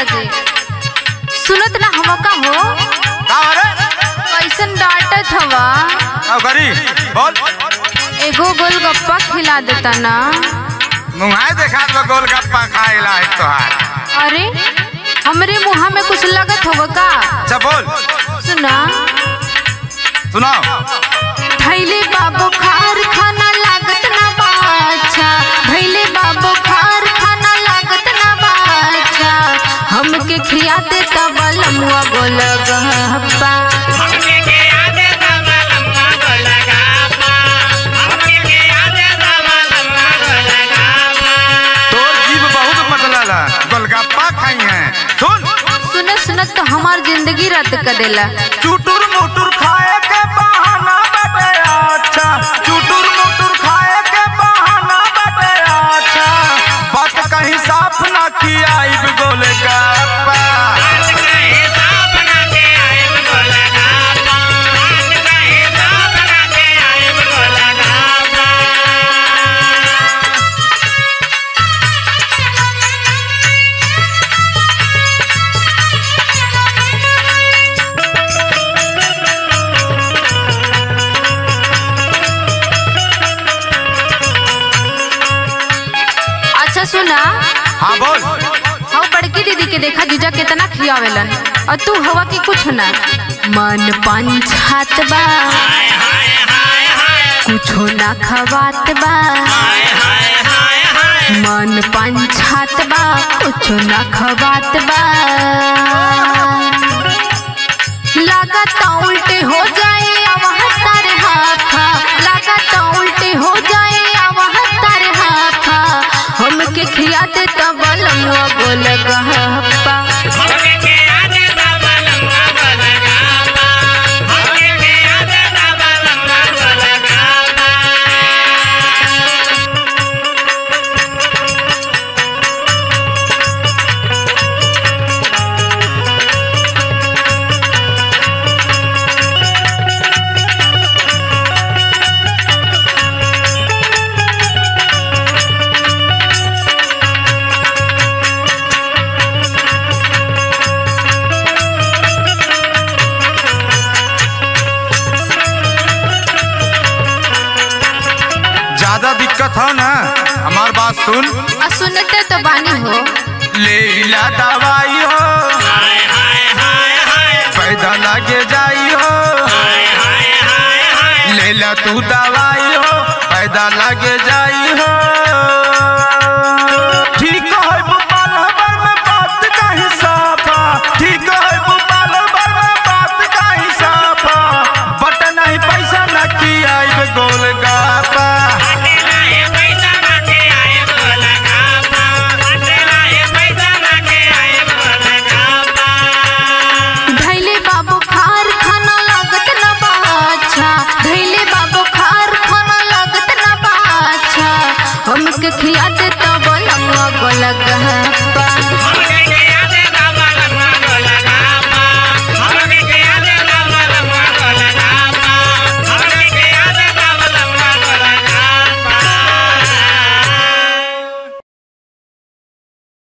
जी सुनत ना हम का हो का रे कैसन डांटत हवा का करी बोल एगो गोलगप्पा खिला देता ना मुंहाई देखा तो गोलगप्पा खाइला है तोहार अरे हमरे मुहा में कुछ लगत हवा का अच्छा बोल सुना सुनाओ भैले बाबू खार खाना लागत ना बाछा भैले बाबू खार खाना लागत ना बाछा हमके खिया दे तब लमुआ गोलगप्पा हमके के याद तमलम्मा गोलगापा हमके के याद तमलम्मा गोलगापा तोर जीव बहुत मतला गोलगप्पा खाई है सुन सुनत सुनत तो हमार जिंदगी रद्द कर देला चुटुर मुटुर खाए के बहाना बटे अच्छा चुटुर मुटुर खाए के बहाना बटे अच्छा बात कहीं साफ ना खियाई गोलगप्पा आज कहे साफ ना के आएब गोलगापा आज कहे साफ ना के आएब गोलगापा अच्छा सुना हाँ बोल हम बड़की दीदी के देखा जीजा कितना खियावेलन और तू हवा की कुछ ना मन पंछात बा हाय हाय हाय हाय कुछो ना खवात बा हाय हाय हाय हाय मन पंछात बा कुछो ना खवात बा लागत उल्टे हो जाए अवहत्तर हाथा लागत उल्टे हो जाए अवहत्तर हाथा हमके खिया दे तब लमुआ गोल गहप्पा हमके के याद तमलम्मा गोलगापा हमके के याद तमलम्मा गोलगापा ज्यादा दिक्कत हो ना हमार बात सुन आ सुनते तो बानी हो ले ला दवाई हो हाय हाय हाय हाय पैदा लगे जाई हो हाय हाय हाय हाय ले ला तू दवाई हो पैदा लगे जाई हो ठीक है भोपाल भर में बात का हिसाबा ठीक है भोपाल भर में बात का हिसाबा बट नहीं पैसा न किया गोल गापा अकेला ये पैसा ना के आए गोलगापा अकेला ये पैसा ना के आए गोलगापा धैले बाबू खार खाना लागत न बाछा धैले बाबू खार खाना लागत न बाछा हमके खिया दे तब लमुआ गोल गहप्पा हमके के